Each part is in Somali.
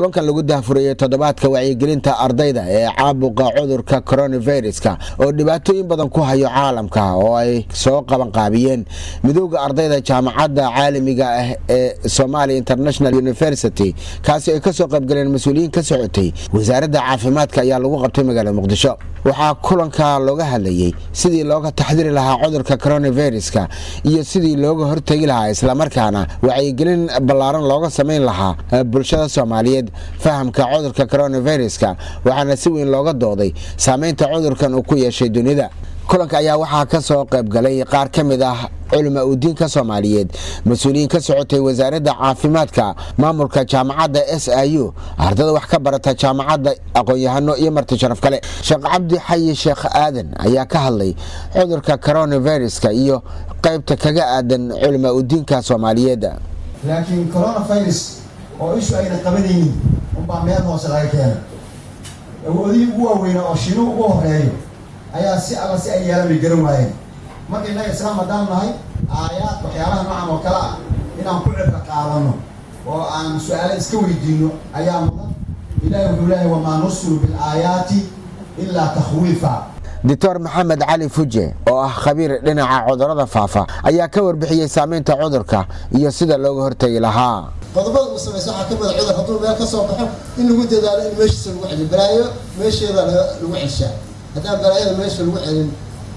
kulankan lagu daahfurayey toddobaadka wacyigelinta ardayda ee caabuqa cudurka coronaviruska oo dhibaatooyin badan ku hayo caalamka oo ay soo qabanqaabiyeen midooda ardayda jaamacadda caalamiga ah ee somalia international university kaasi ay kasoo qaybgaleen mas-uuliyiin ka socotay wasaaradda caafimaadka ayaa lagu qabtay magaalada muqdisho waxaa kulanka looga hadlayey sidii looga taxdiri lahaa cudurka coronaviruska iyo sidii looga hortegi lahaa islamarkaana wacyigelin ballaaran looga samayn lahaa bulshada soomaaliyeed fahamka cudurka coronaviruska waxaana si weyn looga dooday saameynta cudurkan uu ku yeeshay dunida kulanka ayaa waxaa ka soo qaybgalay qaar ka mid ah culama udiinka soomaaliyeed mas-uuliyiin ka socotay wasaaradda caafimaadka maamulka jaamacadda s i u ardada wax ka barata jaamacadda aqoon-yahano iyo marti sharaf kale sheekh cabdi xayi sheekh aadan ayaa ka hadlay cudurka coronaviruska iyo qaybta kaga aadan culama udiinka soomaaliyeed laakiin coronavirus oo ishu ayna qabanaynin unbaa meel hoose laga keena awoodihii ugu waaweynaa oo shiinuhu ugu horeeyo ayaa si alla si ay yeelan bay garan waayeen marka innaga islaam haddaan nahay aayaad waxyaalaha noocan oo kale ah inaan ku cibro qaadano oo aan su-aalo iska weydiino ayaa mudan ilahi wuxuu leeyahay wamaa nursilu bilaayaati ilaa takhwiifa doctor maxamed cali fuje oo ah khabiir dhinaca cudurada faafa ayaa ka warbixiyey saameynta cudurka iyo sida looga hortegi lahaa qodobada uu samaysa waxaa ka mida cudur hadduu meel ka soo baxo in lagu dadaalo in meeshiisa lagu celiyo balaayo meesheeda lagu celshaa haddaan balaayada meesha lagu celin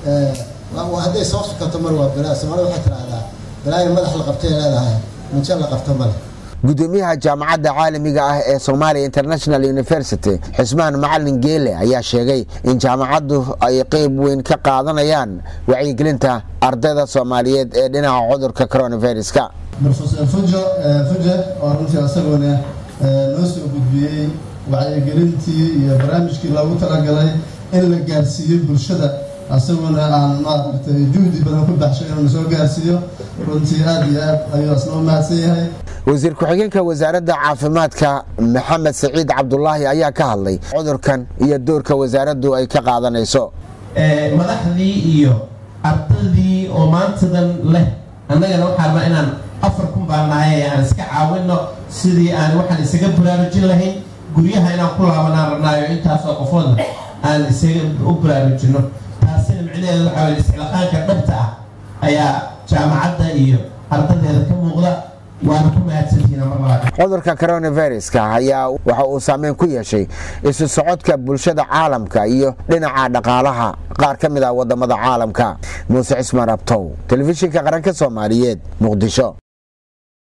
hadday soo sukato mar waa balaa soomaalida waxay tiraahdaa balaayo madax la qabtay leedahay munjo la qabto male gudoomiyaha jaamacadda caalamiga ah ee somalia international university xusmaan macalin geele ayaa sheegay in jaamacaddu ay qeyb weyn ka qaadanayaan wacyigelinta ardayda soomaaliyeed ee dhinaca cudurka coronaviruska profesor fujo fuje oo runtii asaguna noo soo gudbiyey wacyigelintii iyo barnaamijkii loogu talagalay in la gaarsiiyo bulshada asaguna aan maaragtay juhdi badan ku baxshay inuu soo gaarsiiyo runtii aada iyo aad ayuu asna u mahadsan yahay wasiir ku-xigeenka wasaaradda caafimaadka maxamed saciid cabdulaahi ayaa ka hadlay cudurkan iyo doorka wasaaraddu ay ka qaadanayso madaxdii iyo ardaydii oo maantadan leh annagana waxaa rabaa inaan afar kun baa nahay aan iska caawino sidii aan waxaan isaga baraarujin lahayn guryaha inaan ku laabanaan rabnaayo intaasoo qofooda aan isaga u baraarujino taasina micnaheeda waxaa weye isxilaqaanka dhabta ah ayaa jaamacadda iyo ardadeeda ka muuqda waana ku mahadsantihiin mar labaad cudurka coronaviruska ayaa waxa uu saameyn ku yeeshay isu socodka bulshada caalamka iyo dhinaca dhaqaalaha qaar ka mid ah wadamada caalamka muuse cismaan abtow telefishinka qaranka soomaaliyeed muqdisho